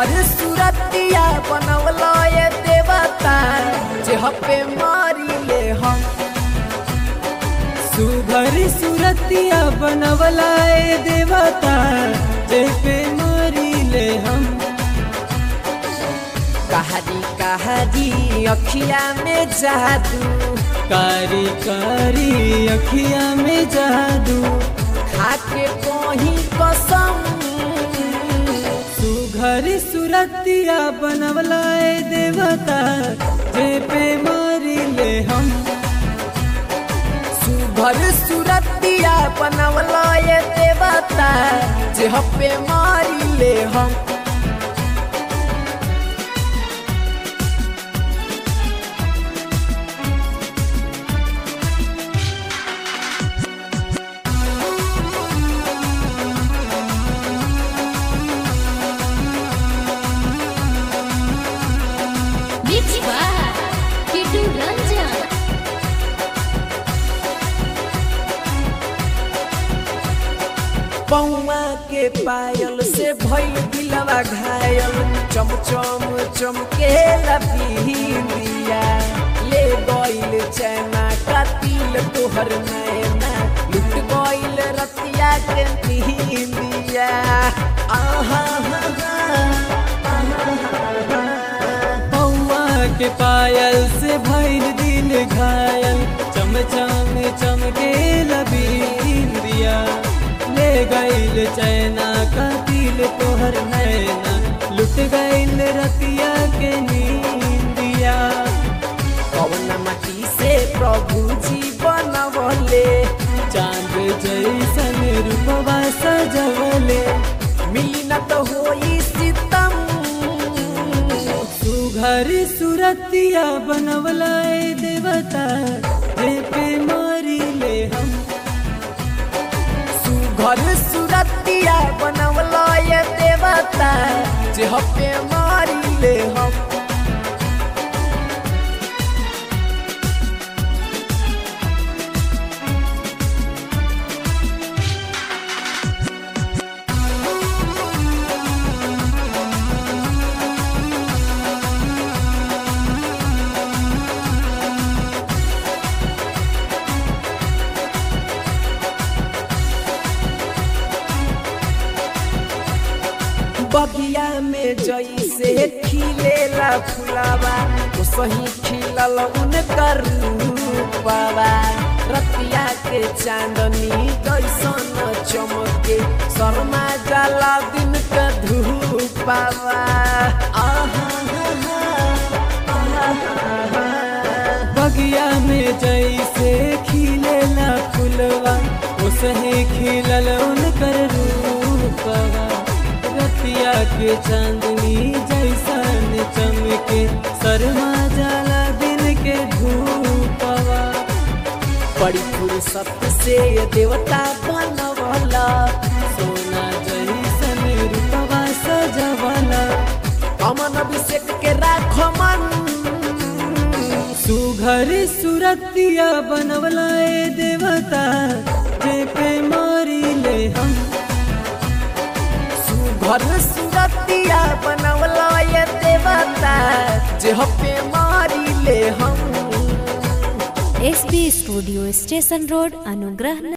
सुघर सुरतिया बनवला ये देवता जे हपे मारी ले हम सुघर सुरतिया बनवला ए देवता जे पे मारी ले हम कहानी कहानी अखिया में जादू कारी कारी अखिया में जादू खाके कोही कसम सुघर सुरतिया बनवला ए देवता जे पे मारी ले हम सुघर सुरतिया बनवला ये देवता जे हपे मारी ले हम Mixed by Kitu Ranjan. पौआ के पायल से भइल दिलवा घायल चम चम चमके लपीलिया ले गइल चैना कतिल तोहर नैना लुट गइल रतिया के नींदिया आहा हा, हा, पौआ के पायल से भइल दिल घायल चम चम चमके लबींदिया ले गइल चैना का दिल तोहर नैना लुट गइल रतिया के नींदिया कौन माटी से प्रभु जी बनवले चांद जैसन रूपवा सजवले मिली न तो होई सितम सुघर सुरतिया बनवला ए देवता जे पे मारी ले हम सुघर सुरतिया बनवला ये देवता जे हपे मारी ले हम बगिया में जैसे खिलेला फुलावा वो सही खिलल उनकर रूपवा रतिया के चांदनी जैसन चमके शर्मा जाला दिन का धूपावा आहा बगिया में जैसे खिलेला फुलवा उसहे खिलल उनकर रूपवा रतिया के चांदनी जैसन चमके शर्मा जाला दिन के धूपवा बड़ी फुर्सत से ये देवता बनवला सोना जैसन रूपवा सजवला अमन अभिषेक के राखो मन सुघर सुरतिया बनवला ए देवता जे पे मारी ले हम सुघर सुरतिया बनवला ये देवता जे हपे मारी ले हम एसबी स्टूडियो स्टेशन रोड अनुग्रह